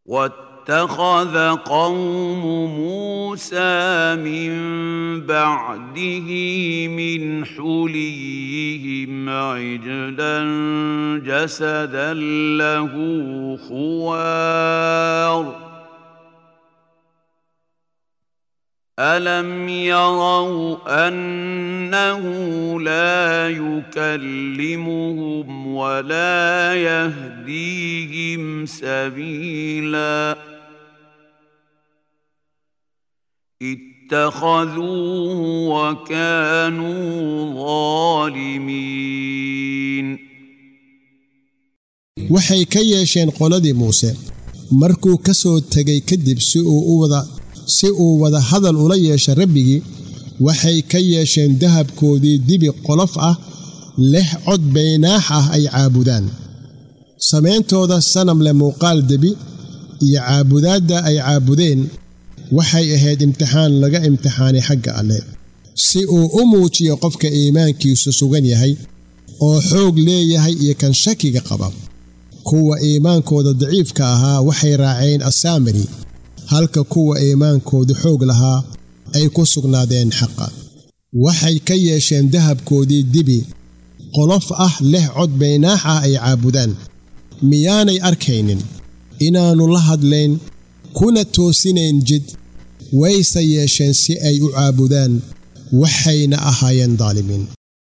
واتخذ قوم موسى من بعده من حليهم عجلا جسدا له خوار الم يروا انه لا يكلمهم ولا يهديهم سبيلا اتخذوه وكانوا ظالمين waxay ka yeesheen qoladii muuse markuu ka soo tegay kadib si uu u wada si uu wada hadal ula yeesha rabbigii waxay ka yeesheen dahabkoodii dibi qolof ah leh cod baynaax ah ay caabudaan samayntooda sanam leh muuqaal debi iyo caabudaadda ay caabudeen waxay ahayd imtixaan laga imtixaanay xagga alle si uu u muujiyo qofka iimaankiisu sugan yahay oo xoog leeyahay iyo kan shakiga qaba kuwa iimaankooda daciifka ahaa waxay raaceen assaamiri halka kuwa iimaankoodu xoog lahaa ay ku sugnaadeen xaqa waxay ka yeesheen dahabkoodii dibi qolof ah leh cod baynaax ah ay caabudaan miyaanay arkaynin inaannu la hadlayn kuna toosinayn jid wayse yeesheen si ay u caabudaan waxayna ahaayeen daalimiin